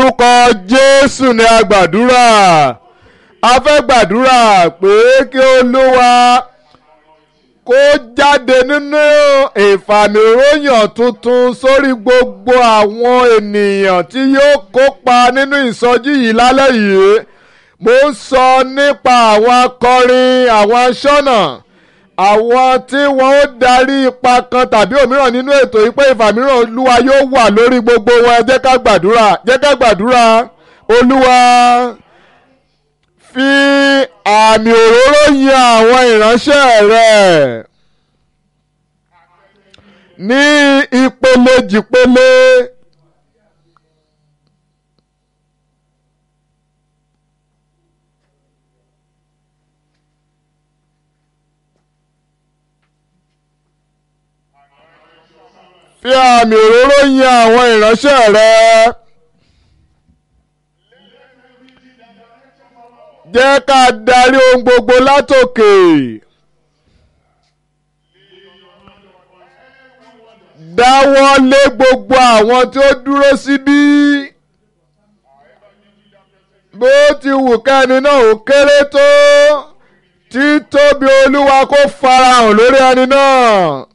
orúkọ jésù ni a gbàdúrà a fẹ́ gbàdúrà pé kí olúwa kó jáde nínú ìfàmìròyìn tuntun sórí gbogbo àwọn ènìyàn tí yóò kópa nínú ìsọjí yìí lálẹ́ yìí mo ń sọ nípa àwọn akọrin àwọn aṣọ́nà àwọn tí wọ́n ó darí ipa kan tàbí òmíràn nínú ètò yìí pé ìfàmìíràn olúwa yóò wà lórí gbogbo wọn ẹ jẹ́ ká gbàdúrà jẹ́ ká gbàdúrà olúwa fi àmì òróró yan àwọn ìránṣẹ́ rẹ̀ ní ìpele jìpele. fi àmì òróró yan àwọn ìránṣẹ́ rẹ. jẹ́ ká darí ohun gbogbo látòkè. dáwọ́ lé gbogbo àwọn tí ó dúró síbí. bó ti wù kẹ́ni náà ó kéré tó títóbi olúwa kó farahàn lórí ẹni náà.